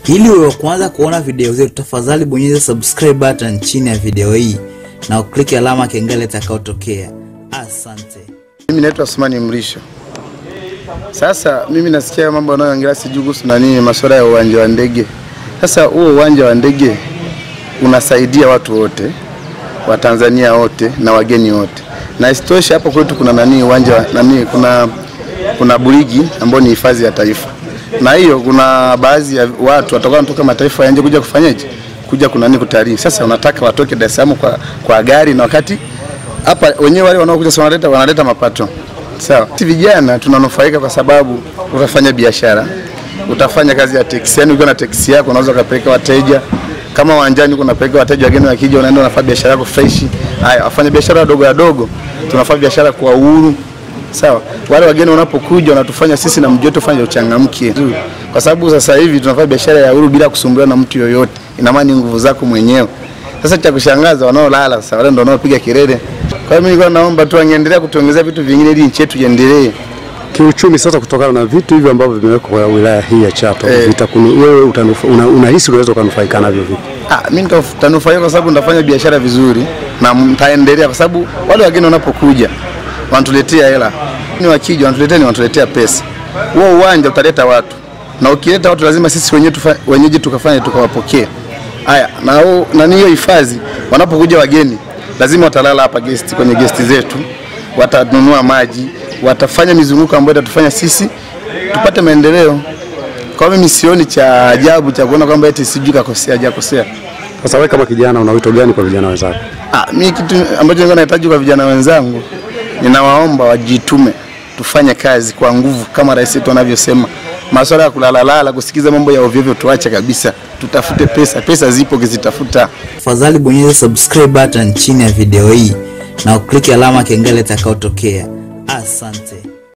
Ili uwe wa kwanza kuona video zetu, tafadhali bonyeza subscribe button chini ya video hii na ukliki alama kengele itakayotokea. Asante. Mimi naitwa Asmani Mrisho. Sasa mimi nasikia mambo yanayoongelea sijui kuhusu nani masuala ya uwanja wa ndege. Sasa huo uwanja wa ndege unasaidia watu wote wa Tanzania wote na wageni wote, na isitoshe hapo kwetu kuna nani uwanja wa- nani kuna kuna burigi ambayo ni hifadhi ya taifa, na hiyo kuna baadhi ya watu watakuwa wanatoka mataifa ya nje kuja kufanyaje, kuja kuna nini kutalii. Sasa unataka watoke Dar es Salaam kwa, kwa gari na wakati hapa wenyewe wale wanaokuja sasa wanaleta wanaleta mapato sawa. Sisi vijana tunanufaika kwa sababu utafanya biashara, utafanya kazi ya teksi. Yani ukiwa na teksi yako unaweza ukapeleka wateja kama uwanjani huko unapeleka wateja, wageni wakija, unaenda unafanya biashara yako fresh. Haya, wafanya biashara wadogo wadogo, tunafanya biashara kwa uhuru sawa. Wale wageni wanapokuja wanatufanya sisi na mji wetu fanya uchangamkie, kwa sababu sasa hivi tunafanya biashara ya uhuru bila kusumbuliwa na mtu yoyote. Ina maana ni nguvu zako mwenyewe. Sasa cha kushangaza wanaolala sasa wale ndio wanaopiga kelele. Kwa hiyo mimi nilikuwa naomba tu angeendelea kutuongezea vitu vingine ili nchi yetu iendelee. Kiuchumi sasa, kutokana na vitu hivyo ambavyo vimewekwa kwa wilaya hii ya Chato Eh. vitakunu, wewe utanufa- una- unahisi unaweza ukanufaika navyo vipi? Ah, mimi nitanufaika kwa sababu nitafanya biashara vizuri na nitaendelea kwa sababu wale wageni wanapokuja wanatuletea hela. Ni wakija wanatuletea ni wanatuletea pesa. Huo uwanja utaleta watu. Na ukileta watu lazima sisi wenyewe tufa, wenyeji tukafanye tukawapokea. Haya, na huo na hiyo hifadhi wanapokuja wageni lazima watalala hapa guest kwenye guest zetu. Watanunua maji, watafanya mizunguko ambayo itatufanya sisi tupate maendeleo. Kwa hiyo mimi sioni cha ajabu cha kuona kwamba eti sijui kakosea hajakosea. Sasa wewe kama kijana una wito gani kwa vijana wenzako? Ah, mimi kitu ambacho nilikuwa nahitaji kwa vijana wenzangu, ninawaomba wajitume, tufanye kazi kwa nguvu kama rais wetu anavyosema. Masuala ya kulalalala, kusikiza mambo ya ovyo ovyo tuache kabisa, tutafute pesa. Pesa zipo, ukizitafuta Tafadhali bonyeza subscribe button chini ya video hii na ukliki alama kengele itakayotokea. Asante.